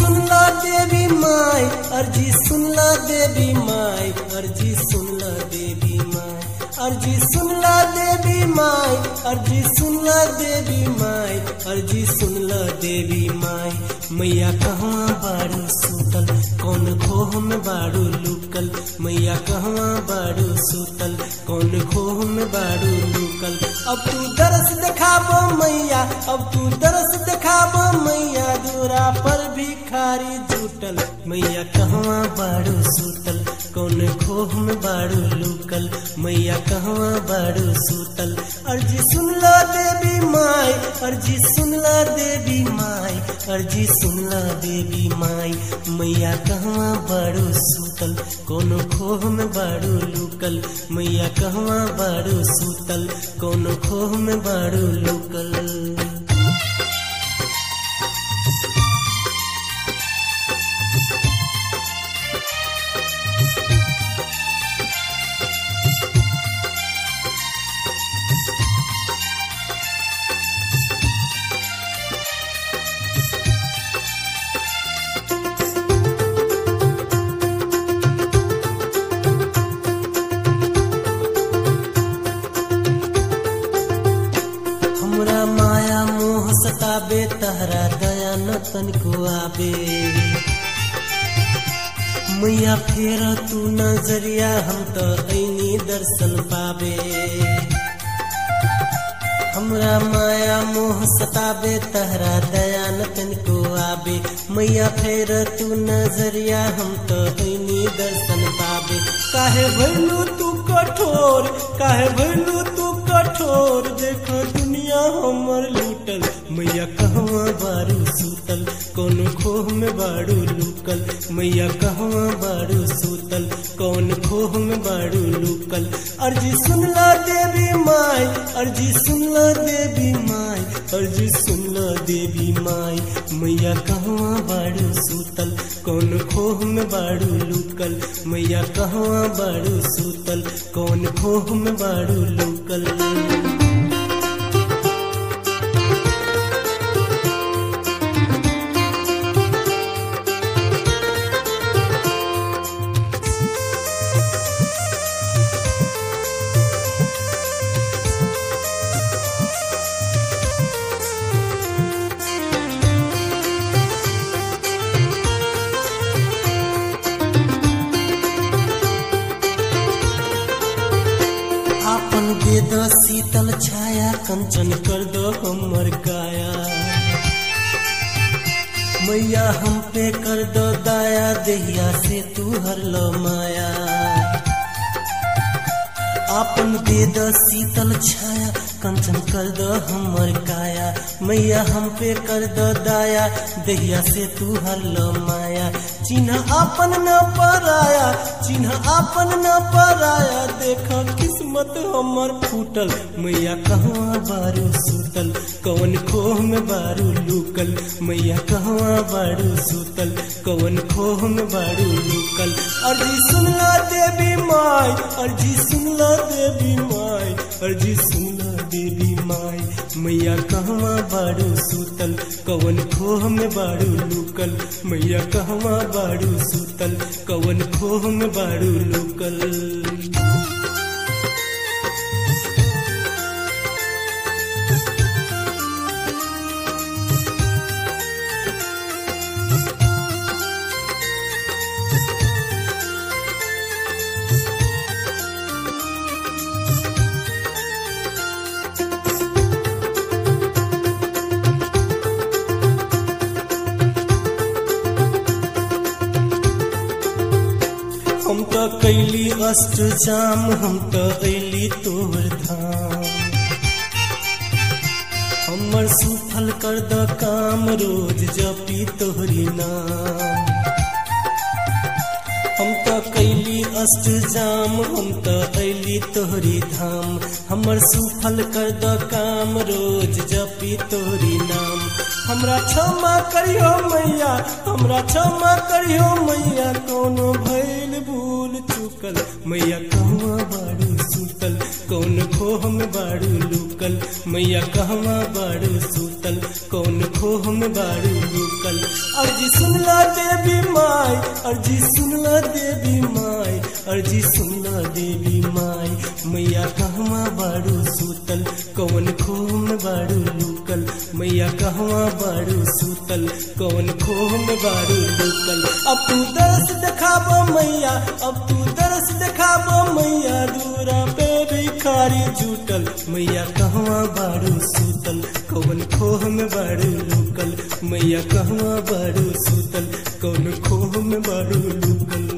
सुनला देवी माई अर्जी सुनला देवी माई अर्जी सुनला देवी माई अर्जी सुनला देवी माई अर्जी सुनला देवी माई अर्जी सुनला देवी माई मैया कहवा बारू सुतल कौन खोह में बारू लुकल मैया कहवा बारू सुतल कौन खोह में बारू लुकल अब तू दरस दिखाबो मैया अब तू दरस दिखाबो मैया दूरा पर भिखारी जुटल मैया कहवा बारू सुतल कौन खोह में बारू लुकल मैया कहवा बारू सुतल अर्जी सुनला देवी माई अर्जी सुनला देवी माई अर्जी सुनला देवी माई मैया कहवा बारू सुतल कोनो खोह में बारू लुकल मैया कहवा बारू सुतल कोनो खोह में बारू लुकल हमरा माया मोह सताबे तहरा दया न तनिको आबे मैया फेर तू नजरिया हम तो ऐनी दर्शन पाबे हमरा माया मोह सताबे तहरा दया न तनिको आबे मैया फेर तू नजरिया हम तो ऐनी दर्शन पाबे काहे भइलू तू कठोर काहे भइलू तू कठोर देखो दुनिया हमर लूटल मैया कहवा बारू सुतल कौन खोह में बारू लुकल मैया कहवा बारू सुतल कौन खोह में बारू लुकल अर्जी सुनला देवी माई अर्जी सुनला देवी माई अर्जी सुनला देवी माई मैया कहवा बारू सुतल कौन खोह में बारू लुकल मैया कहवा बारू सुतल कौन खोह में बारू लुकल आपन दे दो शीतल छाया कंचन कर दो हमर काया मैया हम पे कर दो दाया देहिया से तू हर लो माया आपन दे दो शीतल छाया कंचन कर दो हमर काया मैया हम पे कर दो दाया देहिया से तू हर लो माया चिन्ह आपन न पराया चिन्ह आपन न पराया देख किस्मत हमर फूटल मैया कहवा बारू सुतल कौन खोह में बारू लुकल मैया कहवा बारू सुतल कौन खोह में बारू लुकल अर्जी सुनला देवी माई अर्जी सुनला देवी माई अर्जी सुनला देवी माई मैया कहवा बारू सुतल कौन खोह में बारू लुकल मैया कहवा बारू सुतल कौन खोह में बारू लुकल हम तो कैली अष्ट जाम हम तो अली तोहर धाम हमर सुफल कर द काम रोज जपी तोहरी नाम हम तो कैली अष्टजाम हम त अली तोहरी धाम हमर सुफल कर द काम रोज जपी तोहरी नाम हमरा क्षमा करियो मैया हमरा क्षमा करियो मैया कोनो भैल भूल चुकल मैया कहवा बाड़ू सुतल कौन खोह में बाड़ू लुकल मैया कहवा बाड़ू सुतल कौन खोह में बाड़ू लुकल अर्जी सुनला देवी माई अर्जी सुनला देवी माई अर्जी सुनला देवी माई मैया कहवा बाड़ू सुतल कौन खोह में बाड़ू लुकल मैया कहवा बाड़ू सुतल कौन खोह में बाड़ू लुकल अब तू दरस देखाबो मैया अब तू दरस देखाबो मैया दूरा पे भिखारी जुटल मैया कहवा बाड़ू सुतल कौन खोह में बाड़ू लुकल मैया कहवा बाड़ू सुतल कौन खोह में बाड़ू लुकल